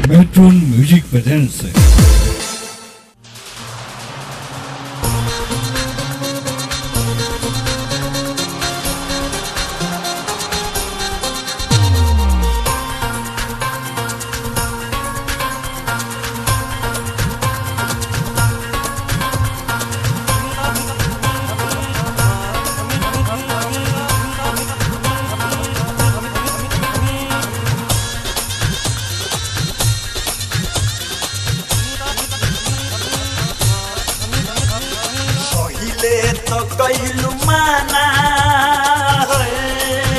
Metron Music presents पहिले तो कैलू माना है।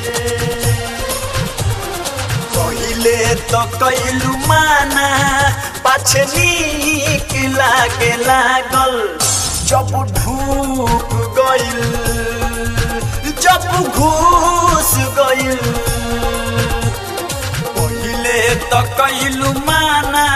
पहिले तो कैलू माना पाछे नीक लागे लागल जब ढूक गइल जब घुस गइल पहिले तो कैलू माना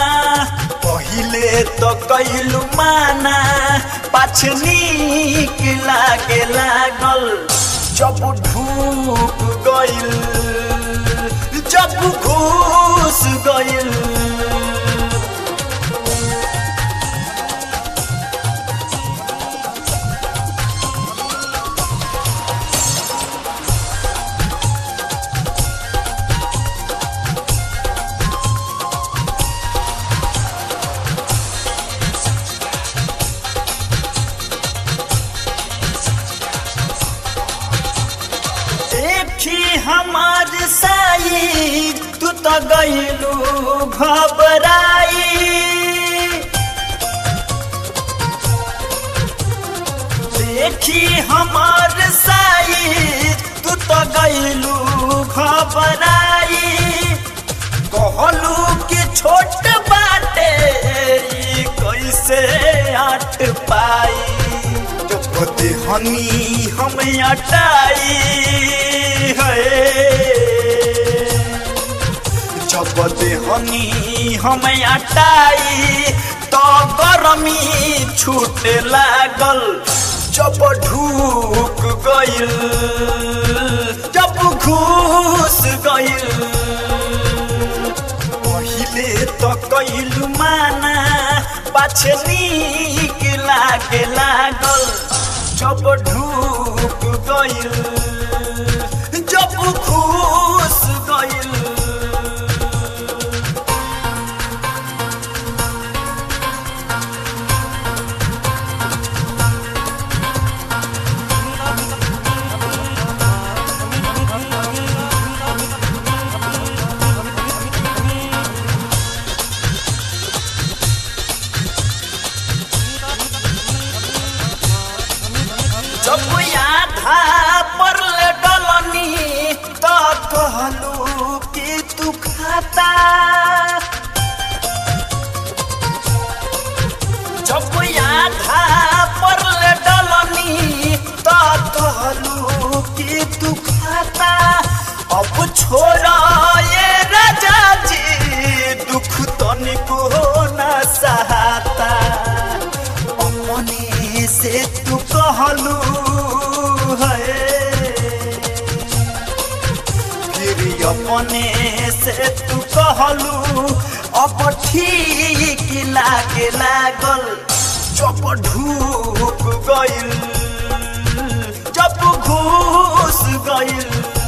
पहिले तो कैलू माना पाछ नीक लागे लागल जब ढूक गइल जब घुस गइल देखी हमार साई तू तो गइलू घबराई देखी हमार साई तू तो गइलू घबराई कहलू कि छोट बाटे ई कैसे आट पाई जब हनी हम अटाई है जब हनी हम अटाई तो गरमी छूटे लागल जब ढूक गइल जब घुस गइल पहिले तो कैलू माना पाछे नीक लागे लागल जब ढूक गइल जब घुस गइल जब आधा पर डलनी तो कहलू कि तू खाता जब आधा पर डलनी तो कहलू कि तू खाता अब छोड़ा ये राजा जी दुख तनिको न सहाता अपने से तू कहलू है फिर अपने से तू कहलू अब ठीक लागे लागल जब ढूक गइल जब घुस गइल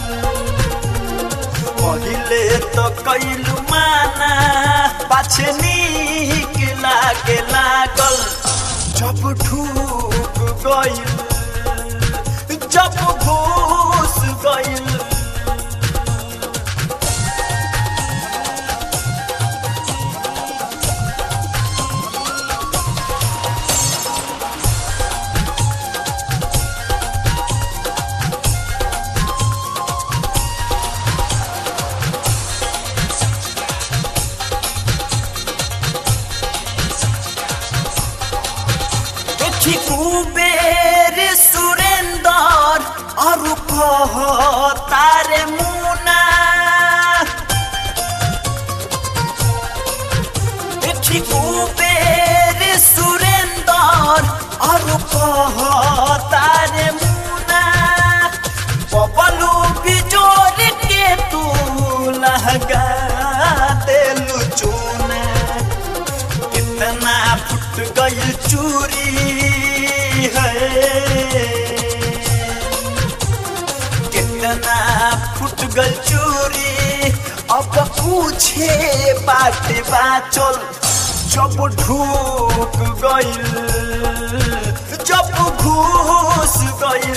पहिले तो कैलू माना पाछे नीक लागे लागल जब ढूक गइल जब घुस गइल देखी कुबेर सुरेंदर और कह तारे मुना देखी कुबेर सुरेंदर और कह तारे मुना बबलू बिजोर के तू लहगा देलू चूरी है कितना फुट गल चूरी अब पूछे बाटे बाचल जब ढूक गइल जब घुस गइल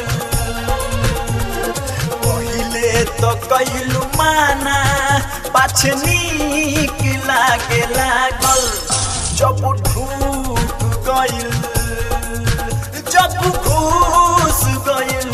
पहिले तो कैलू माना पाछ नीक लागे लागल जब ढूक गइल जब घुस गइल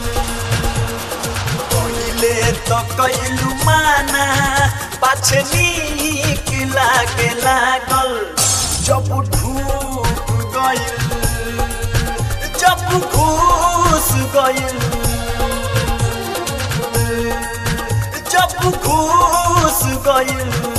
पहिले तो कैलू माना पाछ नीक लागे लागल जब ढूक गइल जब घुस गइल जब घुस गइल